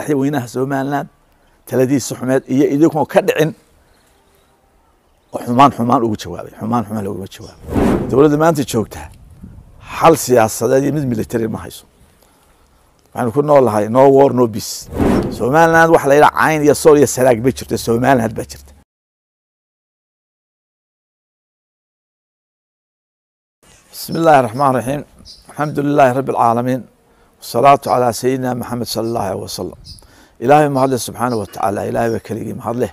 madaxweynaha somaliland taladiisa xumeed iyo idinkoo ka dhicin oo xumaan xumaan ugu jawaabay xumaan xumaan looguma jawaabay dowladda maanta joogtaa xal siyaasadeed iyo mid military ma hayso waxaynu ku noolahay no war no peace somaliland waxa la yidhaha cayn iyo sool iyo saraag ma jirto somaliland baa jirta بسم الله الرحمن الرحيم الحمد لله رب العالمين والصلاة على سيدنا محمد صلى الله عليه وسلم إلهي mahadle subxaanaه watacaala ilaahay baa keligii mahadleh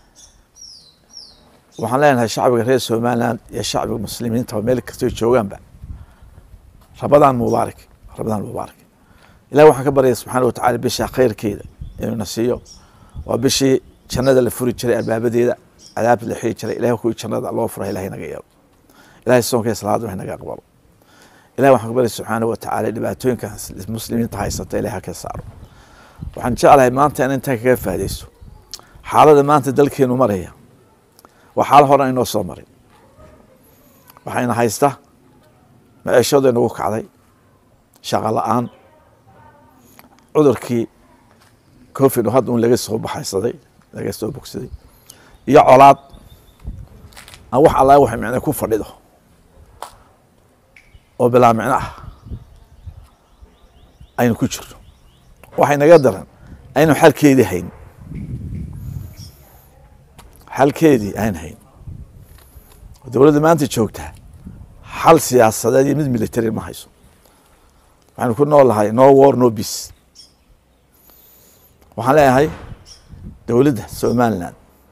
waxaan leenahay shacbiga reer somaliland iyo shacbiga muslimiinta meel kastoo joogaanba rabadaan mubaarak rabadaan mubaarak ilahi waxaan ka baryaya subxaana watacala bisha khayrkeeda inuu na siiyo waa bishii jannada la furi jiray albaabadeeda cadaabta la xiri jiray ilahay kuwii jannada loo fura ilahay naga yeelo ilahay soonka salaada wax naga aqbalo ilahi waxaan ka baryaya subxaana watacaala dhibaatooyinka muslimiinta haysata ilahay ha ka saaro waxaan jeclahay maanta in intaan kaga faa'idaysto xaalada maanta dalkeenu maraya waa xaalo horan inoo soo marin waxayna haysta maciishadu inagu kacday shaqo la-aan cudurkii covid oo hadda un laga soo baxaysaday laga soo bogsaday iyo colaad aan wax alla wax micno ku fadhido oo bilaa micno ah aynu ku jirno waxay naga daran aynu xalkeedii hayn xalkeedii ayn hayn dowladda maanta joogtaa xal siyaasadeed iyo mid military ma hayso waxaynu ku noolahay no war no peace waxaan leeyahay dowladda somaliland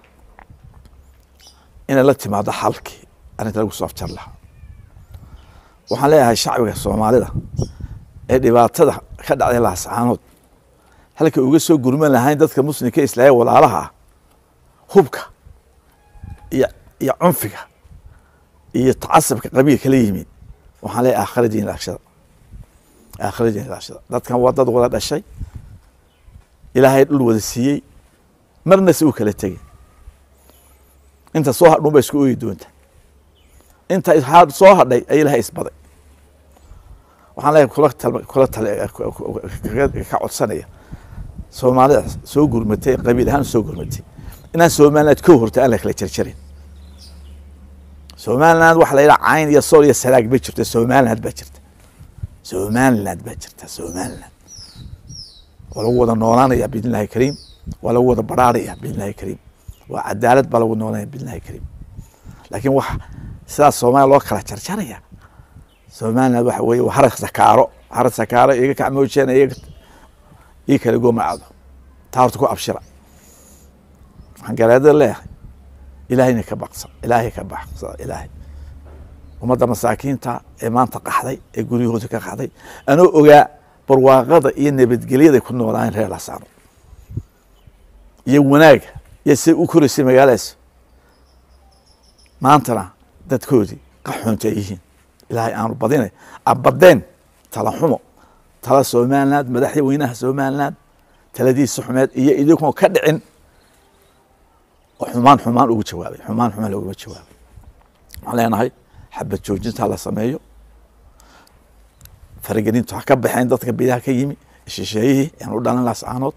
inay la timaado xalkii arrinta lagu soo afjar lahaa waxaan leeyahay shacbiga soomaalida ee dhibaatada ka dhacday laascaanood halka uga soo gurman lahayn dadka muslimka islaaya walaalaha ah hubka iyo iyo cunfiga iyo tacasabka qabiilka la yimid waxaan leeyahay aakhiradiin ilaashada aakhiradiin ilaashada dadkan waa dad wada dhashay ilaahay dhul wada siiyey marna se u kala tegin inta soo hadhun ba isku ooyi doonta inta soo hadhay ay ilahay isbaday waxaan leeyahay kula kula tale ka codsanaya soomaalida soo gurmatay qabiil ahaan soo gurmatay inaan somaliland ko horta aan la kala jarjarin somaliland waxa la yidhaha cayn iyo sool iyo saraag ma jirto somaliland baa jirta somaliland baa jirta somaliland waa lagu wada noolaanaya biidn illahi kariim waa lagu wada baraaraya biidn illahi kariim waa cadaalad baa lagu noolanaya biidn illahi kariim laakiin wax sidaas soomaaliya loo kala jarjaraya somaliland waxa weeye waa harag sakaaro harag sakaaro iga kacmoojeen iga ii kala goomacado taa horta ku abshira waxaan garaadada leeyahay ilaahayna ka baqsa ilaahay ka baqsa ilaahay ummadda masaakiinta ee maanta qaxday ee guryahooda ka qaxday anoo ogaa barwaaqada iyo nabadgelyada ku noolaayeen reer lasaano iyo wanaaga iyo siday u koraysay magaaladaas maantana dadkoodii qaxoonta ay yihiin ilaahay aanu badinay abadeen tala xumo tala somaliland madaxweynaha somaliland taladiisa xumeed iyo idinkoo ka dhicin oo xumaan xumaan ugu jawaabay xumaan xumaan looguma jawaabay waxaan leenahay xabad joojinta la sameeyo faragelintu ha ka baxeen dadka bidaha ka yimi shisheeyihii aan u dhalan laascaanood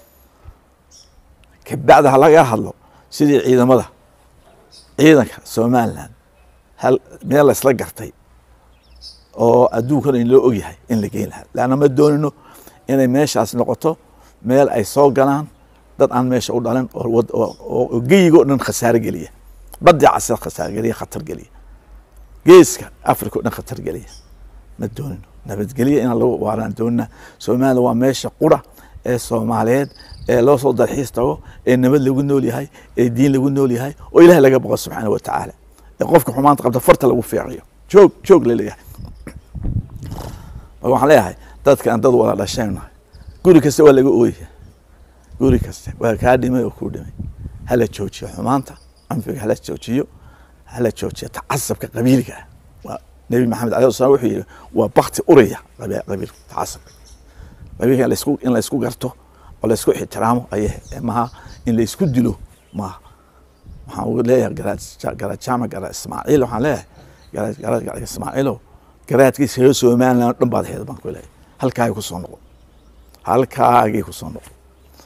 kabacda ha laga hadlo sidii ciidamada ciidanka somaliland hal meel laysla gartay oo adduunkana in loo ogyahay in la geyn lahaa leanna ma doonino inay meeshaas noqoto meel ay soo galaan dad aan meesha u dhalan oo geyigo dhan khasaaro geliya badii casir khasaaro geliya khatar geliya geeska africa o dhan khatar geliya ma doonino nabadgelya inaan lagu waaraan doonina somaliland waa meesha qura ee soomaaliyeed ee loo soo dalxiis tago ee nabad lagu nool yahay ee diin lagu nool yahay oo ilahay laga boqo subxaana wa tacaala ee qofka xumaanta qabta farta lagu fiiqiyo joog joog laleeyahay marka waxaan leeyahay dadka aan dad wada dhashaynahay guri kasta waa laga ooyaya guri kasta waa kaa dhimay oo kuu dhimay hala joojiyo xumaanta anfiga hala joojiyo hala joojiyo tacasabka qabiiliga ah waa nebi maxamed alay slam wuxuu yihi waa bakti uraya qabiilka tacasabka qabiilka laisku in laysku garto oo laysku ixtiraamo aye maha in laysku dilo maaha waxaan ugu leeyahay garajaama gara ismaaciil waxaan leeyahay garaad ismaaciilo garaadkiisa reer somaliland dhan baad heed baan ku leeyahay halkaagay kusoo noqon halkaagay kusoo noqon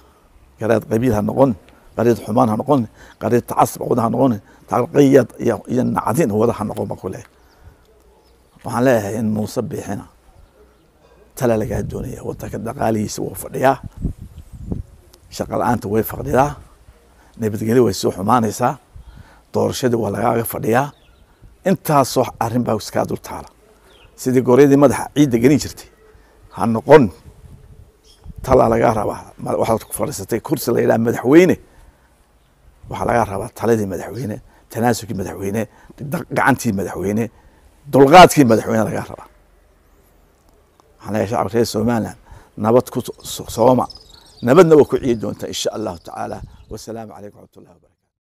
garaad qabiil ha noqon qariid xumaan ha noqon qariid tacasub wada ha noqon taqiyad iyo iyo nacdin wada ha noqon baan ku leeyahay waxaan leeyahay in muuse biixina tala lagaa doonaya wadanka dhaqaalihiisa wuu fadhiyaa shaqa la-aanta way fadhidaa nabadgelyo way soo xumaanaysaa doorashadii waa lagaaga fadhiyaa intaasoo arrin baa iskaa dul taala sidii goryadii madaxa ciidda gelin jirtay ha noqon talaa lagaa rabaa waxaad ku fadhiisatay kursi la yidhaha madaxweyne waxaa lagaa rabaa taladii madaxweyne tanaasubkii madaxweyne gacantii madaxweyne dulqaadkii madaxweyne lagaa rabaa waxaan leeyahay shacabka reer somaliland nabad ku sooma nabadna waa ku ciyi doontaa insha allahu tacaala wasalaamu calaykum waraxmat ullahi wabarakatu